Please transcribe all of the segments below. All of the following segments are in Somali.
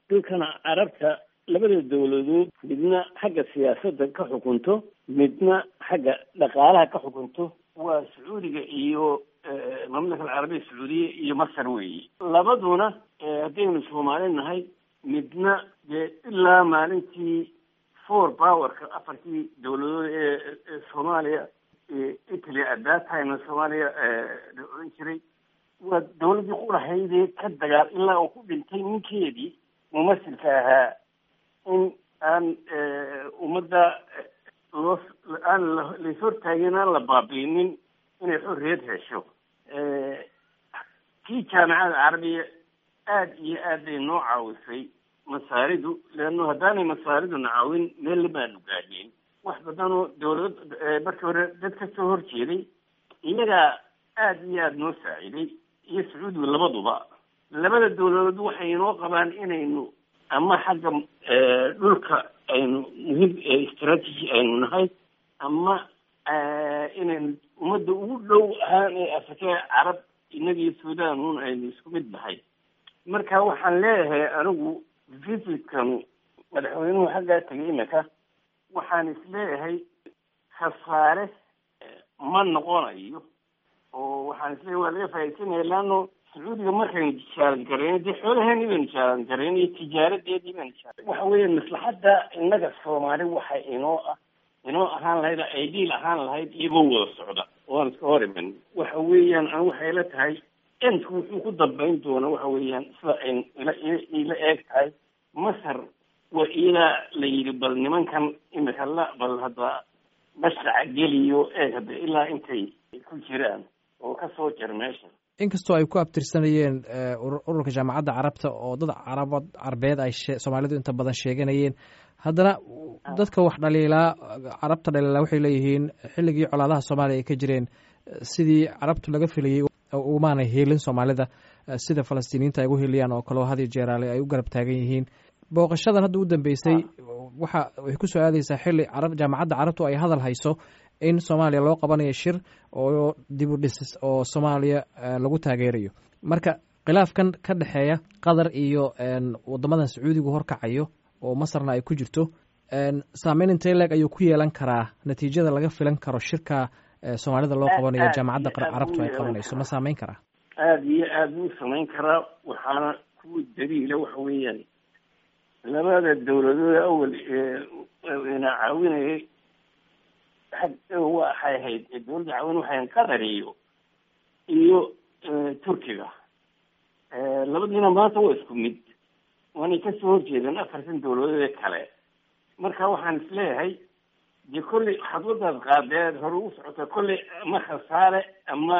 dhulkana carabta labada dawladood midna xagga siyaasadda ka xukunto midna xagga dhaqaalaha ka xukunto waa sacuudiga iyo mamlaka alcarabiya sacuudiya iyo masar weeye labaduna haddaynu soomaali nahay midna dee ilaa maalintii four powerka afartii dawladood ee soomaaliya italy at that time soomaaliya la odhan jiray waa dawladdii qurahaydee ka dagaal ilaa uu ku dhintay ninkeedii mumasilka ahaa in aan ummadda loo aan lais hortaagin aan la baabiinin inay xorriyad hesho kii jaamacada carabiya aada iyo aad bay noo caawisay masaaridu leanno haddaanay masaariduna caawin meel lamaanu gaadheen wax badanoo dawlad markii hore dad ka soo horjeeday iyagaa aada iyo aada noo saaciday iyo sacuudigu labaduba labada dawladood waxay inoo qabaan inaynu ama xagga dhulka aynu muhiim strategy aynu nahay ama inaynu ummadda ugu dhow ahaan ee afrika carab innagiyo sudan un aynu isku mid nahay marka waxaan leeyahay anigu visitkanu madaxweynuhu xaggaa tegay imika waxaan isleeyahay khasaare ma noqonayo oo waxaan isleeyahay waa laga faaidsanaya leano sacuudiga markaynu jaalan garayno dee xoolaheeni baynu jaalan garayno iyo tijaaradeedii baynu jaalan waxa weeye maslaxadda innaga soomaali waxay inoo ah inoo ahaan lahayd ideal ahaan lahayd iyagoo wada socda oan iska hor iman waxa weeyaan an waxay la tahay endku wuxuu ku dambayn doona waxa weeyaan sida ay ila ila eeg tahay masar waa iyadaa la yidhi bal nimankan imika la bal hadda mashraca geliyo eeg hadda ilaa intay ku jiraan oo kasoo jar meesha inkastoo ay ku abtirsanayeen ururka jaamacadda carabta oo dad carabad carbeed ay soomaalidu inta badan sheeganayeen haddana dadka wax dhaliilaa carabta dhaliilaa waxay leeyihiin xilligii colaadaha soomaaliya ay ka jireen sidii carabtu laga filayey umaanay heelin soomaalida sida falastiiniyiinta ay ugu heliyaan oo kaleo hadi jeeraale ay u garab taagan yihiin booqashadan hadda u dambeysay waxa way ku soo aadeysaa xilli carab jaamacadda carabtu ay hadal hayso in soomaaliya loo qabanayo shir oo dib u dhis oo soomaaliya lagu taageerayo marka khilaafkan ka dhexeeya qatar iyo wadamadan sacuudigu horkacayo oo masarna ay ku jirto saameyn intee leeg ayuu ku yeelan karaa natiijada laga filan karo shirka soomaalida loo qabanayo jaamacadda carabtu ay qabanayso ma saameyn karaa aada iyo aada buu samayn karaa waxaana ku daliila waxa weeyaan labada dawladood awal ina caawinayay waxay ahayd dawladda caawin waxay qatar iyo iyo turkiga labadiina maanta waa isku mid waanay kasoo horjeedeen afartan dawladood ee kale marka waxaan isleeyahay dee kolley xadwadaad qaadeed hore u socota kolley ama khasaare ama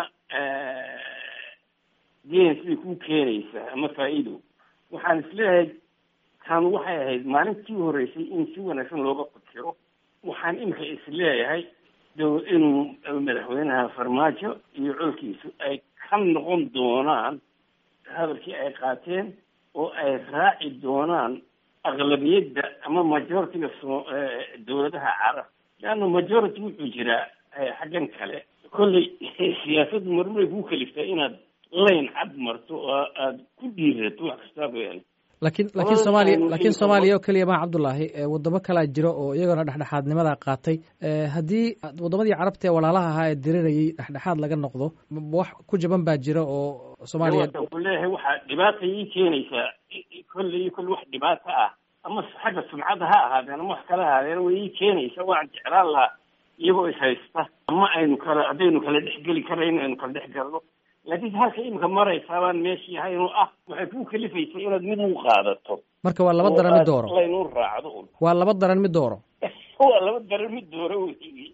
geen siday kuu keenaysaa ama faa-iido waxaan isleeyahay kan waxay ahayd maalintii horeysay in si wanaagsan looga fikiro waxaan imika isleeyahay inuu madaxweynaha farmaajo iyo colkiisu ay ka noqon doonaan hadalkii ay qaateen oo ay raaci doonaan aqlabiyadda ama majoritiga soo dawladaha carab leanna majority wuxuu jiraa xaggan kale kolley siyaasaddu marmaray kuu kaliftaa inaad layn cad marto oo aada ku dhiirato wax kastaa weyaan lakiin lakiin soomaaliya lakiin soomaaliya oo keliya maa cabdullaahi wadamo kalaa jiro oo iyagona dhexdhexaadnimada qaatay haddii wadamadii carabta ee walaalaha ahaa ee dirirayay dhexdhexaad laga noqdo wax ku jaban baa jira oo soomaaliya ku leeyahay waxaa dhibaata ii keenaysaa kolley kolle wax dhibaato ah ama xagga sumcadda ha ahaadeen ama wax kala ahaadeen way ii keenaysaa waan jeclaan lahaa iyagoo is haysta ama aynu kala haddaynu kala dhexgeli karayno aynu kala dhex galno laakiin halka imika maraysaa baan meeshii haynoo ah waxay kuu kalifaysa inaad mid u qaadato marka waa laba daran mid dooro laynu raacdo un waa laba daran mid dooro waa laba daran mid dooro wey